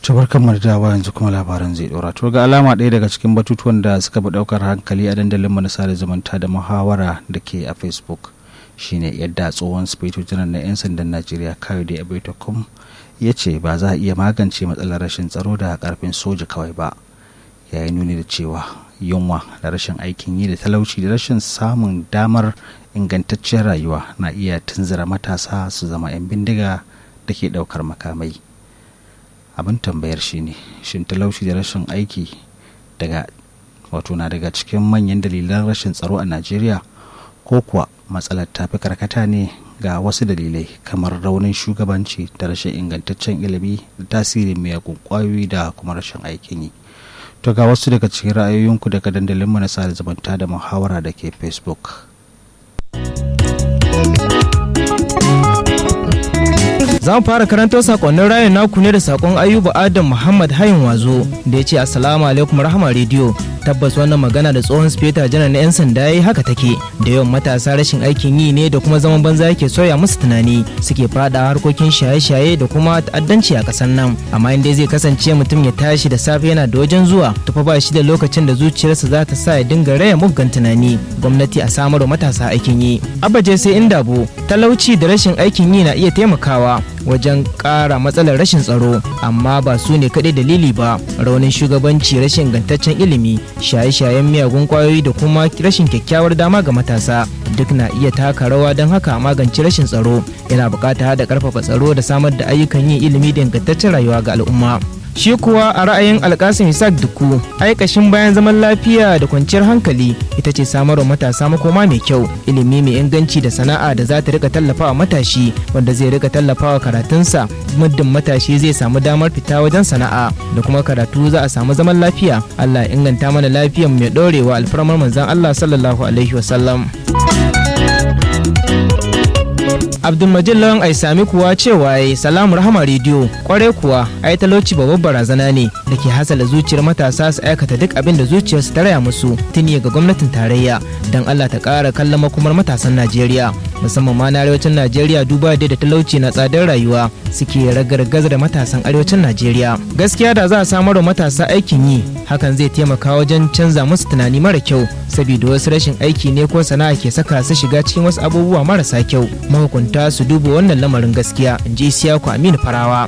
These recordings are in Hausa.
Tubar kamar dawa yanzu kuma labaran zai dora. To ga alama ɗaya daga cikin batutuwan da suka fi ɗaukar hankali a dandalin mu na sada zumunta da muhawara da ke a Facebook shine yadda tsohon sufeto janar na 'yan sandan Najeriya Kayode Abetokum ya ce ba za a iya magance matsalar rashin tsaro da karfin soja kawai ba. Ya yi nuni da cewa yunwa da rashin aikin yi da talauci da rashin samun damar ingantacciyar rayuwa na iya tunzura matasa su zama 'yan bindiga da ke ɗaukar makamai. abin tambayar shine shin talauci da rashin aiki daga wato na daga cikin manyan dalilan rashin tsaro a najeriya ko kuwa matsalar tafi karkata ne ga wasu dalilai kamar raunin shugabanci da rashin ingantaccen ilimi da tasirin miyagun kwayoyi da kuma rashin aikin yi to ga wasu daga cikin ra'ayoyinku daga dandalinmu na sada zumunta da muhawara da ke facebook za mu fara karanto sakonnin rayun naku ne da sakon ayuba adam muhammad hayin wazo da ya ce assalamu alaikum rahama rediyo tabbas wannan magana da tsohon speta janar na 'yan sanda ya yi haka take da yawan matasa rashin aikin yi ne da kuma zaman banza yake soya musu tunani suke fada harkokin shaye-shaye da kuma ta'addanci a kasar nan amma inda zai kasance mutum ya tashi da safe yana da wajen zuwa tufa ba shi da lokacin da zuciyarsa za ta sa ya dinga raya muggan tunani gwamnati a samar wa matasa aikin yi abaje sai inda bu talauci da rashin aikin yi na iya taimakawa wajen ƙara matsalar rashin tsaro amma ba su ne kaɗai dalili ba raunin shugabanci rashin ingantaccen ilimi shaye-shayen miyagun kwayoyi da kuma rashin kyakkyawar dama ga matasa duk na iya taka rawa don haka magance rashin tsaro yana buƙatar da ƙarfafa tsaro da samar da ayyukan yin ilimi da ingantaccen rayuwa ga al'umma shi kuwa a ra'ayin alkasim isaac duku aikashin bayan zaman lafiya da kwanciyar hankali ita ce samarwa matasa makoma mai kyau ilimi mai inganci da sana'a da za ta rika tallafawa matashi wanda zai rika tallafawa karatunsa muddin matashi zai samu damar fita wajen sana'a da kuma karatu za a samu zaman lafiya allah ya inganta mana lafiyar mai dorewa alfarmar manzon allah sallallahu alaihi wasallam abdulmajid lawan ai sami kuwa cewa ya salamu rahama rediyo kwarai kuwa ai talauci babbar barazana ne da ke hasala zuciyar matasa su aikata duk abin da zuciyarsu ta raya musu tuni ga gwamnatin tarayya don allah ta ƙara kallon makomar matasan najeriya musamman ma na arewacin najeriya duba da da talauci na tsadar rayuwa suke ragargaza da matasan arewacin najeriya gaskiya da za a samar wa matasa aikin yi hakan zai taimaka wajen canza musu tunani mara kyau saboda wasu rashin aiki ne ko sana'a ke saka su shiga cikin wasu abubuwa marasa kyau mahukunta su duba wannan lamarin gaskiya in ji siyaku aminu farawa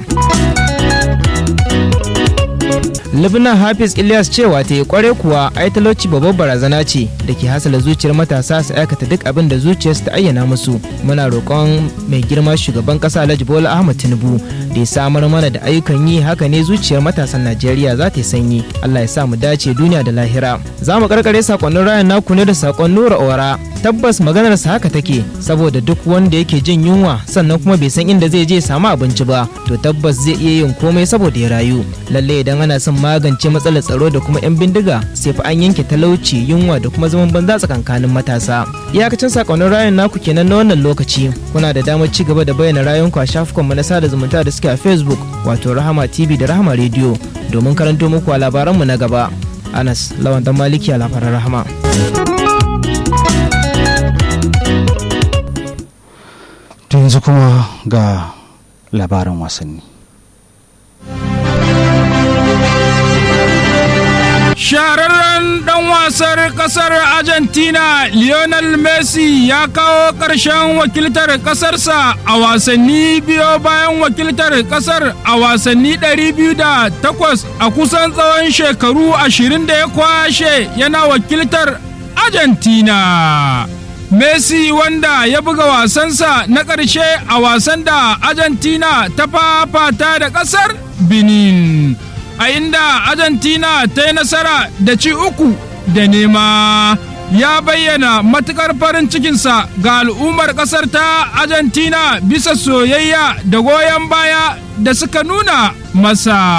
Libna Hafiz Ilyas cewa ta yi kware kuwa ai talauci babbar barazana ce da ke hasala zuciyar matasa su aikata duk abin da zuciyarsu ta ayyana musu. Muna roƙon mai girma shugaban ƙasa Alhaji Bola Ahmad Tinubu da ya samar mana da ayyukan yi haka ne zuciyar matasan Najeriya za ta yi sanyi. Allah ya sa mu dace duniya da lahira. Za mu karkare sakonnin rayan naku ne da sakon Nura Ora. Tabbas maganar sa haka take saboda duk wanda yake jin yunwa sannan kuma bai san inda zai je samu abinci ba to tabbas zai iya yin komai saboda ya rayu. Lalle idan ana son magance matsalar tsaro da kuma 'yan bindiga sai fa an yanke talauci yunwa da kuma zaman banza tsakankanin matasa iyakacin sakonnin rayun naku kenan na wannan lokaci kuna da damar ci gaba da bayyana rayunku a shafukanmu na sada zumunta da suke a facebook wato rahama tv da rahama radio domin karanto muku a labaranmu na gaba anas lawan dan maliki a labaran rahama yanzu kuma ga labaran wasanni Shahararren ɗan wasar ƙasar Argentina Lionel Messi ya kawo ƙarshen wakiltar ƙasarsa a wasanni biyo bayan wakiltar ƙasar a wasanni 208 a kusan tsawon shekaru 20 da ya kwashe yana wakiltar Argentina. Messi wanda ya buga wasansa na ƙarshe a wasan da Argentina ta fafata da ƙasar Benin. a inda Argentina ta yi nasara da ci uku da nema ya bayyana matukar farin cikinsa ga al'ummar ƙasar ta Argentina bisa soyayya da goyon baya da suka nuna masa.